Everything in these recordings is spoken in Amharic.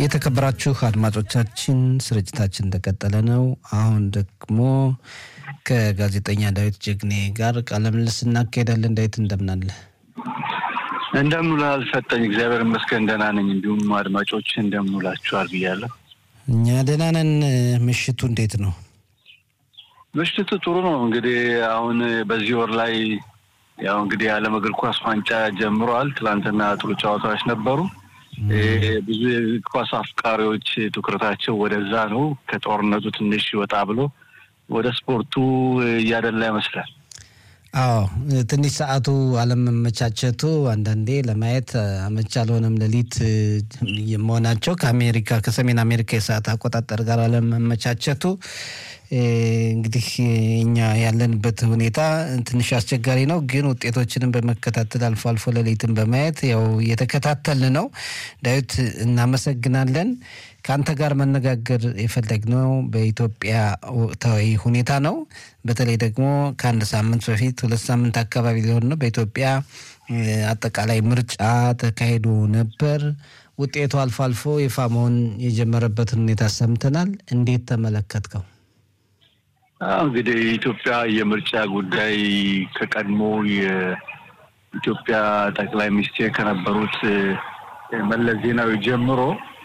የተከበራችሁ አድማጮቻችን ስርጭታችን እንደቀጠለ ነው። አሁን ደግሞ ከጋዜጠኛ ዳዊት ጀግኔ ጋር ቃለ ምልልስ እናካሄዳለን። ዳዊት እንደምናለ እንደምንውላል ሰጠኝ። እግዚአብሔር ይመስገን ደህና ነኝ። እንዲሁም አድማጮች እንደምንውላችኋል ብያለሁ። እኛ ደህና ነን። ምሽቱ እንዴት ነው? ምሽቱ ጥሩ ነው። እንግዲህ አሁን በዚህ ወር ላይ ያው እንግዲህ የዓለም እግር ኳስ ዋንጫ ጀምረዋል። ትላንትና ጥሩ ጨዋታዎች ነበሩ። ብዙ የእግር ኳስ አፍቃሪዎች ትኩረታቸው ወደዛ ነው። ከጦርነቱ ትንሽ ወጣ ብሎ ወደ ስፖርቱ እያደላ ይመስላል። አዎ ትንሽ ሰዓቱ አለመመቻቸቱ አንዳንዴ ለማየት አመች አልሆነም። ሌሊት መሆናቸው ከአሜሪካ ከሰሜን አሜሪካ የሰዓት አቆጣጠር ጋር አለመመቻቸቱ እንግዲህ እኛ ያለንበት ሁኔታ ትንሽ አስቸጋሪ ነው። ግን ውጤቶችንም በመከታተል አልፎ አልፎ ሌሊትን በማየት ያው እየተከታተልን ነው። ዳዊት እናመሰግናለን። ከአንተ ጋር መነጋገር የፈለግነው በኢትዮጵያ ወቅታዊ ሁኔታ ነው። በተለይ ደግሞ ከአንድ ሳምንት በፊት ሁለት ሳምንት አካባቢ ሊሆን ነው በኢትዮጵያ አጠቃላይ ምርጫ ተካሂዶ ነበር። ውጤቱ አልፎ አልፎ ይፋ መሆን የጀመረበትን ሁኔታ ሰምተናል። እንዴት ተመለከትከው? እንግዲህ የኢትዮጵያ የምርጫ ጉዳይ ከቀድሞ የኢትዮጵያ ጠቅላይ ሚኒስቴር ከነበሩት መለስ ዜናዊ ጀምሮ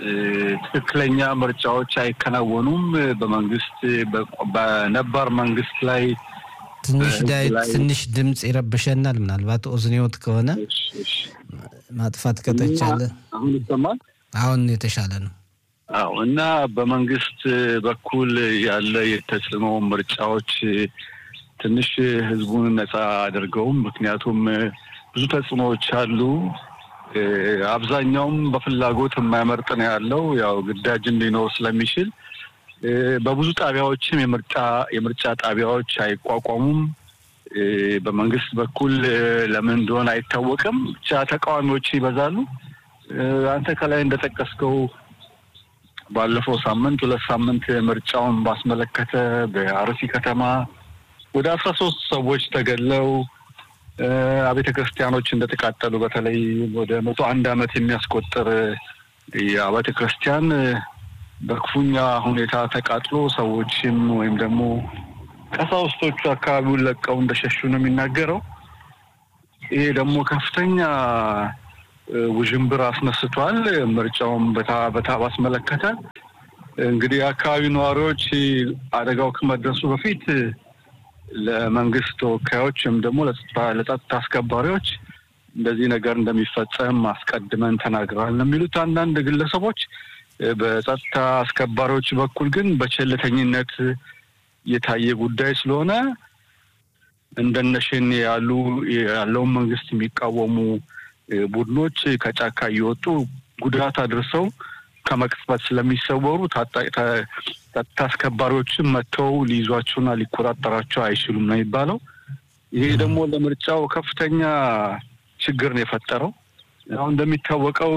ትክክለኛ ምርጫዎች አይከናወኑም። በመንግስት በነባር መንግስት ላይ ትንሽ ዳዊት ትንሽ ድምፅ ይረብሸናል። ምናልባት ኦዝኒዮት ከሆነ ማጥፋት ከተቻለ አሁን ይሰማል። አሁን የተሻለ ነው። አዎ እና በመንግስት በኩል ያለ የተጽዕኖ ምርጫዎች ትንሽ ህዝቡን ነፃ አድርገውም፣ ምክንያቱም ብዙ ተጽዕኖዎች አሉ። አብዛኛውም በፍላጎት የማይመርጥ ነው ያለው ያው ግዳጅ እንዲኖር ስለሚችል በብዙ ጣቢያዎችም የምርጫ የምርጫ ጣቢያዎች አይቋቋሙም። በመንግስት በኩል ለምን እንደሆነ አይታወቅም። ብቻ ተቃዋሚዎች ይበዛሉ። አንተ ከላይ እንደጠቀስከው ባለፈው ሳምንት ሁለት ሳምንት ምርጫውን ባስመለከተ በአርሲ ከተማ ወደ አስራ ሶስት ሰዎች ተገድለው አብያተ ክርስቲያኖች እንደተቃጠሉ በተለይ ወደ መቶ አንድ ዓመት የሚያስቆጥር የአብያተ ክርስቲያን በክፉኛ ሁኔታ ተቃጥሎ ሰዎችም ወይም ደግሞ ቀሳውስቶቹ አካባቢውን ለቀው እንደሸሹ ነው የሚናገረው። ይሄ ደግሞ ከፍተኛ ውዥንብር አስነስቷል። ምርጫውን በታ በታ ባስመለከተ እንግዲህ የአካባቢ ነዋሪዎች አደጋው ከመድረሱ በፊት ለመንግስት ተወካዮች ወይም ደግሞ ለጸጥታ አስከባሪዎች እንደዚህ ነገር እንደሚፈጸም አስቀድመን ተናግረዋል ነው የሚሉት አንዳንድ ግለሰቦች። በጸጥታ አስከባሪዎች በኩል ግን በቸልተኝነት የታየ ጉዳይ ስለሆነ እንደነሽን ያሉ ያለውን መንግስት የሚቃወሙ ቡድኖች ከጫካ እየወጡ ጉዳት አድርሰው ከመቅጽበት ስለሚሰወሩ ጸጥታ አስከባሪዎችን መጥተው ሊይዟቸውና ሊቆጣጠራቸው አይችሉም ነው የሚባለው። ይሄ ደግሞ ለምርጫው ከፍተኛ ችግር ነው የፈጠረው። አሁን እንደሚታወቀው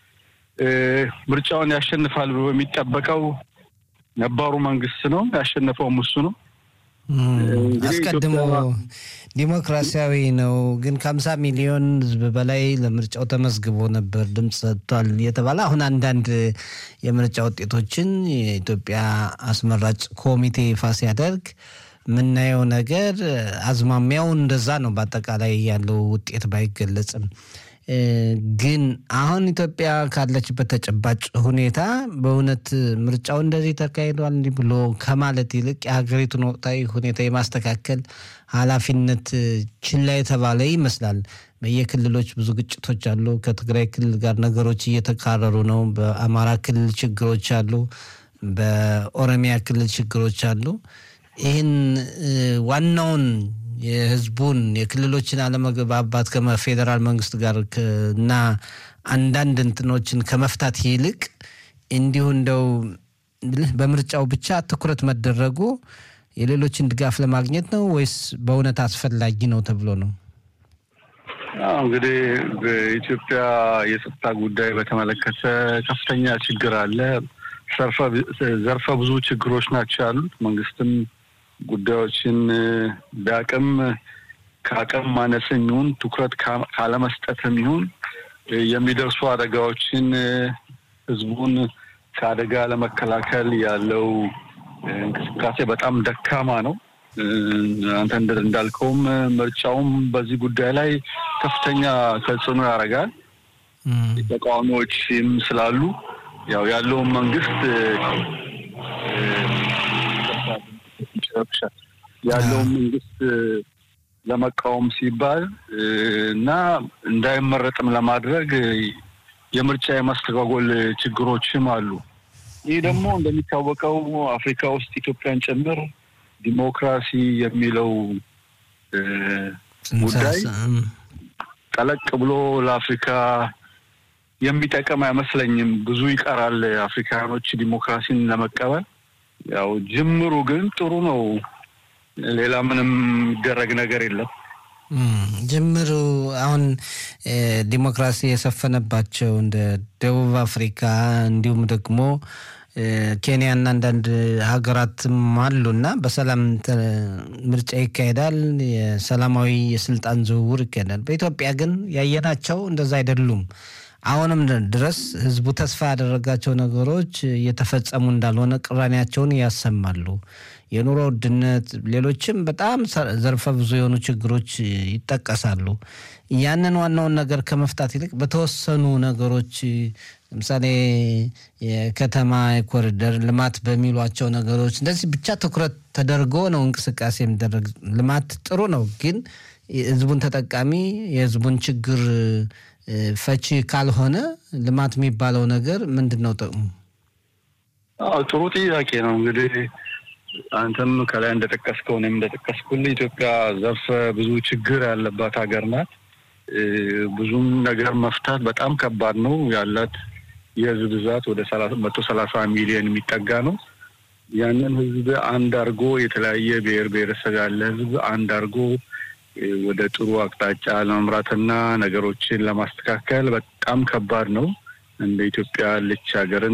ምርጫውን ያሸንፋል ብሎ የሚጠበቀው ነባሩ መንግስት ነው። ያሸነፈውም እሱ ነው። አስቀድሞ ዲሞክራሲያዊ ነው ግን ከሀምሳ ሚሊዮን ህዝብ በላይ ለምርጫው ተመዝግቦ ነበር ድምፅ ሰጥቷል የተባለ አሁን አንዳንድ የምርጫ ውጤቶችን የኢትዮጵያ አስመራጭ ኮሚቴ ይፋ ሲያደርግ የምናየው ነገር አዝማሚያው እንደዛ ነው። በአጠቃላይ ያለው ውጤት ባይገለጽም ግን አሁን ኢትዮጵያ ካለችበት ተጨባጭ ሁኔታ በእውነት ምርጫው እንደዚህ ተካሂዷል እንዲህ ብሎ ከማለት ይልቅ የሀገሪቱን ወቅታዊ ሁኔታ የማስተካከል ኃላፊነት ችላ የተባለ ይመስላል። በየክልሎች ብዙ ግጭቶች አሉ። ከትግራይ ክልል ጋር ነገሮች እየተካረሩ ነው። በአማራ ክልል ችግሮች አሉ። በኦሮሚያ ክልል ችግሮች አሉ። ይህን ዋናውን የህዝቡን የክልሎችን አለመግባባት ከፌዴራል መንግስት ጋር እና አንዳንድ እንትኖችን ከመፍታት ይልቅ እንዲሁ እንደው በምርጫው ብቻ ትኩረት መደረጉ የሌሎችን ድጋፍ ለማግኘት ነው ወይስ በእውነት አስፈላጊ ነው ተብሎ ነው? እንግዲህ በኢትዮጵያ የጸጥታ ጉዳይ በተመለከተ ከፍተኛ ችግር አለ። ዘርፈ ብዙ ችግሮች ናቸው ያሉት። መንግስትም ጉዳዮችን በአቅም ከአቅም ማነስም ይሁን ትኩረት ካለመስጠትም ይሁን የሚደርሱ አደጋዎችን ህዝቡን ከአደጋ ለመከላከል ያለው እንቅስቃሴ በጣም ደካማ ነው። አንተ እንዳልከውም ምርጫውም በዚህ ጉዳይ ላይ ከፍተኛ ተጽዕኖ ያደርጋል። ተቃዋሚዎችም ስላሉ ያው ያለውን መንግስት ያለውን መንግስት ለመቃወም ሲባል እና እንዳይመረጥም ለማድረግ የምርጫ የማስተጓጎል ችግሮችም አሉ። ይህ ደግሞ እንደሚታወቀው አፍሪካ ውስጥ ኢትዮጵያን ጭምር ዲሞክራሲ የሚለው ጉዳይ ጠለቅ ብሎ ለአፍሪካ የሚጠቅም አይመስለኝም። ብዙ ይቀራል አፍሪካኖች ዲሞክራሲን ለመቀበል። ያው ጅምሩ ግን ጥሩ ነው። ሌላ ምንም የሚደረግ ነገር የለም። ጅምሩ አሁን ዲሞክራሲ የሰፈነባቸው እንደ ደቡብ አፍሪካ እንዲሁም ደግሞ ኬንያና አንዳንድ ሀገራትም አሉ እና በሰላም ምርጫ ይካሄዳል። የሰላማዊ የስልጣን ዝውውር ይካሄዳል። በኢትዮጵያ ግን ያየናቸው እንደዛ አይደሉም። አሁንም ድረስ ህዝቡ ተስፋ ያደረጋቸው ነገሮች እየተፈጸሙ እንዳልሆነ ቅራኔያቸውን ያሰማሉ። የኑሮ ውድነት፣ ሌሎችም በጣም ዘርፈ ብዙ የሆኑ ችግሮች ይጠቀሳሉ። ያንን ዋናውን ነገር ከመፍታት ይልቅ በተወሰኑ ነገሮች ለምሳሌ የከተማ የኮሪደር ልማት በሚሏቸው ነገሮች እንደዚህ ብቻ ትኩረት ተደርጎ ነው እንቅስቃሴ የሚደረግ። ልማት ጥሩ ነው፣ ግን ህዝቡን ተጠቃሚ የህዝቡን ችግር ፈቺ ካልሆነ ልማት የሚባለው ነገር ምንድን ነው ጥቅሙ? ጥሩ ጥያቄ ነው። እንግዲህ አንተም ከላይ እንደጠቀስከው እኔም እንደጠቀስኩልህ ኢትዮጵያ ዘርፈ ብዙ ችግር ያለባት ሀገር ናት። ብዙም ነገር መፍታት በጣም ከባድ ነው። ያላት የህዝብ ብዛት ወደ መቶ ሰላሳ ሚሊዮን የሚጠጋ ነው። ያንን ህዝብ አንድ አድርጎ የተለያየ ብሔር ብሔረሰብ ያለ ህዝብ አንድ አድርጎ ወደ ጥሩ አቅጣጫ ለመምራትና ነገሮችን ለማስተካከል በጣም ከባድ ነው። እንደ ኢትዮጵያ ያለች ሀገርን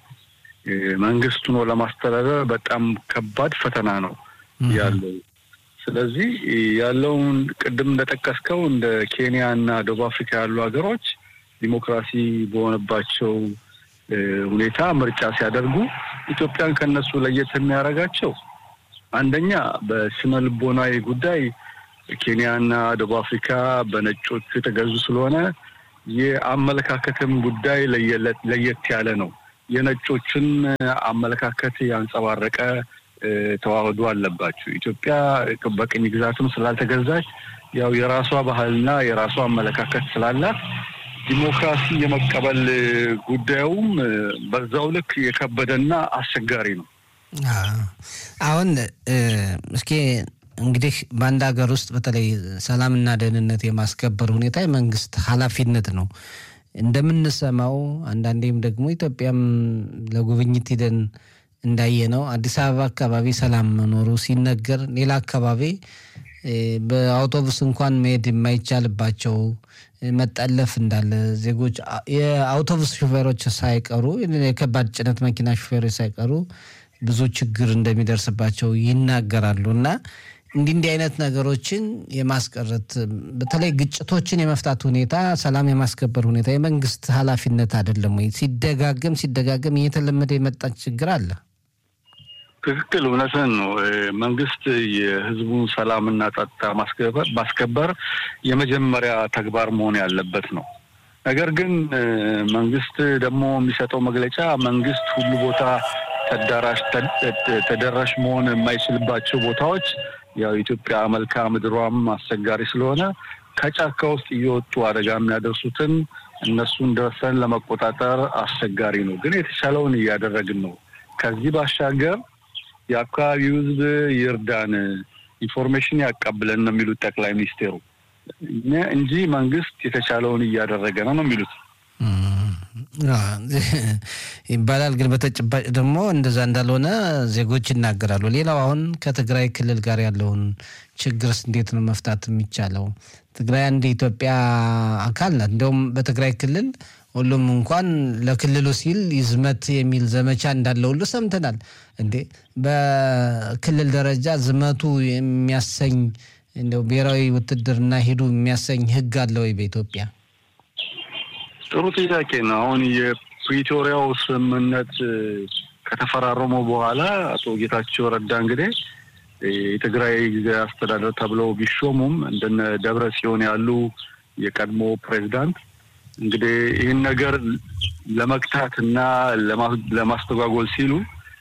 መንግስት ሆኖ ለማስተዳደር በጣም ከባድ ፈተና ነው ያለው። ስለዚህ ያለውን ቅድም እንደጠቀስከው እንደ ኬንያ እና ደቡብ አፍሪካ ያሉ ሀገሮች ዲሞክራሲ በሆነባቸው ሁኔታ ምርጫ ሲያደርጉ ኢትዮጵያን ከነሱ ለየት የሚያደርጋቸው አንደኛ በስነ ልቦናዊ ጉዳይ ኬንያና ደቡብ አፍሪካ በነጮቹ የተገዙ ስለሆነ የአመለካከትም ጉዳይ ለየት ያለ ነው። የነጮችን አመለካከት ያንጸባረቀ ተዋህዶ አለባቸው። ኢትዮጵያ በቅኝ ግዛትም ስላልተገዛች ያው የራሷ ባህልና የራሷ አመለካከት ስላላት ዲሞክራሲ የመቀበል ጉዳዩም በዛው ልክ የከበደና አስቸጋሪ ነው። አሁን እስኪ እንግዲህ በአንድ ሀገር ውስጥ በተለይ ሰላምና ደህንነት የማስከበር ሁኔታ የመንግስት ኃላፊነት ነው። እንደምንሰማው አንዳንዴም ደግሞ ኢትዮጵያም ለጉብኝት ሂደን እንዳየ ነው አዲስ አበባ አካባቢ ሰላም መኖሩ ሲነገር፣ ሌላ አካባቢ በአውቶቡስ እንኳን መሄድ የማይቻልባቸው መጠለፍ እንዳለ ዜጎች የአውቶቡስ ሹፌሮች ሳይቀሩ የከባድ ጭነት መኪና ሹፌሮች ሳይቀሩ ብዙ ችግር እንደሚደርስባቸው ይናገራሉ እና እንዲህ እንዲህ አይነት ነገሮችን የማስቀረት በተለይ ግጭቶችን የመፍታት ሁኔታ፣ ሰላም የማስከበር ሁኔታ የመንግስት ኃላፊነት አይደለም ወይ? ሲደጋገም ሲደጋገም እየተለመደ የመጣ ችግር አለ። ትክክል፣ እውነትን ነው። መንግስት የህዝቡን ሰላምና ጸጥታ ማስከበር የመጀመሪያ ተግባር መሆን ያለበት ነው። ነገር ግን መንግስት ደግሞ የሚሰጠው መግለጫ መንግስት ሁሉ ቦታ ተዳራሽ ተደራሽ መሆን የማይችልባቸው ቦታዎች ያው ኢትዮጵያ መልክዓ ምድሯም አስቸጋሪ ስለሆነ ከጫካ ውስጥ እየወጡ አደጋ የሚያደርሱትን እነሱን ደርሰን ለመቆጣጠር አስቸጋሪ ነው። ግን የተቻለውን እያደረግን ነው። ከዚህ ባሻገር የአካባቢው ህዝብ ይርዳን፣ ኢንፎርሜሽን ያቀብለን ነው የሚሉት ጠቅላይ ሚኒስቴሩ እንጂ መንግስት የተቻለውን እያደረገ ነው ነው የሚሉት ይባላል። ግን በተጨባጭ ደግሞ እንደዛ እንዳልሆነ ዜጎች ይናገራሉ። ሌላው አሁን ከትግራይ ክልል ጋር ያለውን ችግርስ እንዴት ነው መፍታት የሚቻለው? ትግራይ አንድ የኢትዮጵያ አካል ናት። እንዲሁም በትግራይ ክልል ሁሉም እንኳን ለክልሉ ሲል ይዝመት የሚል ዘመቻ እንዳለ ሁሉ ሰምተናል። እንዴ በክልል ደረጃ ዝመቱ የሚያሰኝ እንደው ብሔራዊ ውትድርና ሂዱ የሚያሰኝ ህግ አለ ወይ በኢትዮጵያ? ጥሩ ጥያቄ ነው። አሁን የፕሪቶሪያው ስምምነት ከተፈራረሙ በኋላ አቶ ጌታቸው ረዳ እንግዲህ የትግራይ ጊዜያዊ አስተዳደር ተብለው ቢሾሙም እንደነ ደብረ ጽዮን ያሉ የቀድሞ ፕሬዚዳንት እንግዲህ ይህን ነገር ለመግታት እና ለማስተጓጎል ሲሉ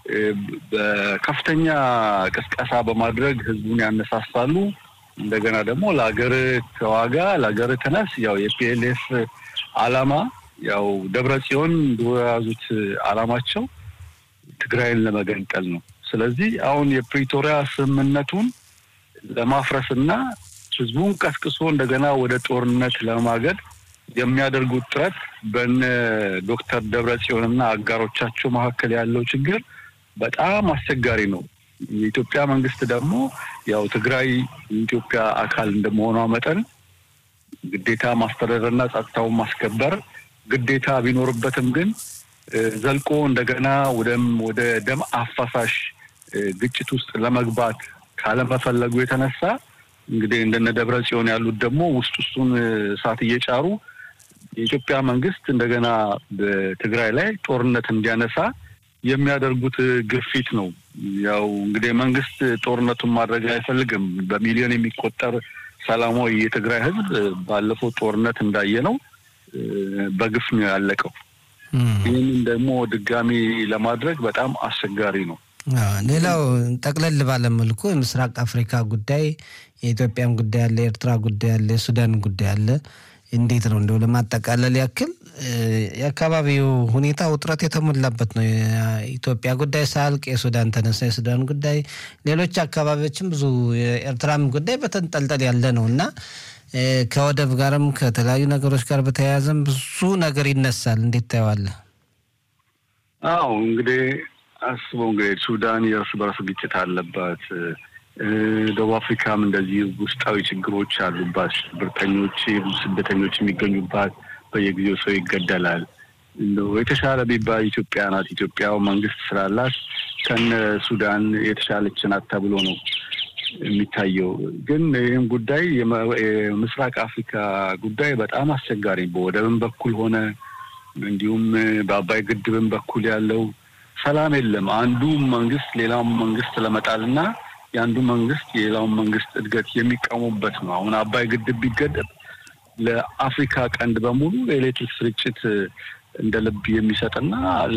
በከፍተኛ ቅስቀሳ በማድረግ ህዝቡን ያነሳሳሉ። እንደገና ደግሞ ለሀገር ተዋጋ፣ ለሀገር ተነስ። ያው የፒኤልኤፍ አላማ ያው ደብረ ጽዮን የያዙት አላማቸው ትግራይን ለመገንጠል ነው። ስለዚህ አሁን የፕሪቶሪያ ስምምነቱን ለማፍረስና ህዝቡን ቀስቅሶ እንደገና ወደ ጦርነት ለማገድ የሚያደርጉት ጥረት በነ ዶክተር ደብረ ጽዮንና አጋሮቻቸው መካከል ያለው ችግር በጣም አስቸጋሪ ነው። የኢትዮጵያ መንግስት ደግሞ ያው ትግራይ የኢትዮጵያ አካል እንደመሆኗ መጠን ግዴታ ማስተዳደርና ጸጥታውን ማስከበር ግዴታ ቢኖርበትም ግን ዘልቆ እንደገና ወደም ወደ ደም አፋሳሽ ግጭት ውስጥ ለመግባት ካለመፈለጉ የተነሳ እንግዲህ እንደነ ደብረ ጽዮን ያሉት ደግሞ ውስጥ ውስጡን እሳት እየጫሩ የኢትዮጵያ መንግስት እንደገና በትግራይ ላይ ጦርነት እንዲያነሳ የሚያደርጉት ግፊት ነው። ያው እንግዲህ መንግስት ጦርነቱን ማድረግ አይፈልግም። በሚሊዮን የሚቆጠር ሰላማዊ የትግራይ ህዝብ ባለፈው ጦርነት እንዳየ ነው በግፍ ነው ያለቀው። ይህንን ደግሞ ድጋሚ ለማድረግ በጣም አስቸጋሪ ነው። ሌላው ጠቅለል ባለ መልኩ የምስራቅ አፍሪካ ጉዳይ የኢትዮጵያም ጉዳይ አለ፣ የኤርትራ ጉዳይ አለ፣ የሱዳን ጉዳይ አለ። እንዴት ነው እንደው ለማጠቃለል ያክል የአካባቢው ሁኔታ ውጥረት የተሞላበት ነው። የኢትዮጵያ ጉዳይ ሳልቅ የሱዳን ተነሳ፣ የሱዳን ጉዳይ፣ ሌሎች አካባቢዎችም ብዙ የኤርትራም ጉዳይ በተንጠልጠል ያለ ነው እና ከወደብ ጋርም ከተለያዩ ነገሮች ጋር በተያያዘም ብዙ ነገር ይነሳል። እንዴት ታየዋለህ? አዎ እንግዲህ አስበው እንግዲህ ሱዳን የእርስ በርስ ግጭት አለባት። ደቡብ አፍሪካም እንደዚህ ውስጣዊ ችግሮች አሉባት። ሽብርተኞች፣ ስደተኞች የሚገኙባት በየጊዜው ሰው ይገደላል። የተሻለ ቢባል ኢትዮጵያ ናት። ኢትዮጵያ መንግስት ስላላት ከነ ሱዳን የተሻለች ናት ተብሎ ነው የሚታየው። ግን ይህም ጉዳይ የምስራቅ አፍሪካ ጉዳይ በጣም አስቸጋሪ በወደብም በኩል ሆነ እንዲሁም በአባይ ግድብም በኩል ያለው ሰላም የለም። አንዱ መንግስት ሌላውን መንግስት ለመጣልና የአንዱ መንግስት የሌላውን መንግስት እድገት የሚቃወሙበት ነው። አሁን አባይ ግድብ ቢገደብ ለአፍሪካ ቀንድ በሙሉ የኤሌክትሪክ ስርጭት እንደ ልብ የሚሰጥና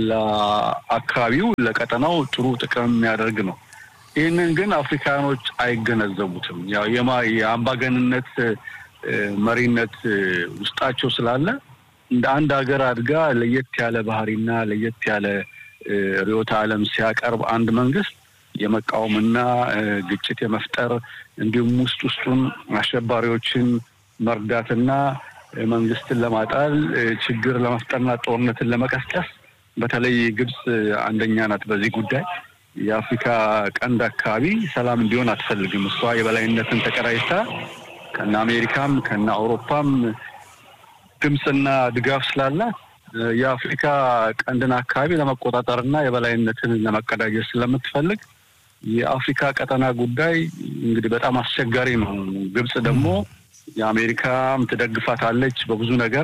ለአካባቢው ለቀጠናው ጥሩ ጥቅም የሚያደርግ ነው። ይህንን ግን አፍሪካኖች አይገነዘቡትም። ያው የአምባገንነት መሪነት ውስጣቸው ስላለ እንደ አንድ ሀገር አድጋ ለየት ያለ ባህሪና ለየት ያለ ርዕዮተ ዓለም ሲያቀርብ አንድ መንግስት የመቃወምና ግጭት የመፍጠር እንዲሁም ውስጥ ውስጡን አሸባሪዎችን መርዳትና መንግስትን ለማጣል ችግር ለመፍጠርና ጦርነትን ለመቀስቀስ በተለይ ግብጽ አንደኛ ናት በዚህ ጉዳይ። የአፍሪካ ቀንድ አካባቢ ሰላም እንዲሆን አትፈልግም። እሷ የበላይነትን ተቀዳጅታ ከነ አሜሪካም ከነ አውሮፓም ድምፅና ድጋፍ ስላላት የአፍሪካ ቀንድን አካባቢ ለመቆጣጠርና የበላይነትን ለመቀዳጀት ስለምትፈልግ የአፍሪካ ቀጠና ጉዳይ እንግዲህ በጣም አስቸጋሪ ነው። ግብጽ ደግሞ የአሜሪካም ትደግፋታለች በብዙ ነገር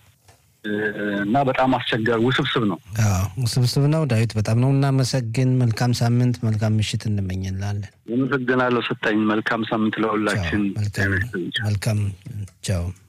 እና በጣም አስቸጋሪ ውስብስብ ነው። ውስብስብ ነው። ዳዊት በጣም ነው እናመሰግን። መልካም ሳምንት፣ መልካም ምሽት እንመኝላለን። አመሰግናለሁ። ሰጠኝ። መልካም ሳምንት ለሁላችን። መልካም ቻው።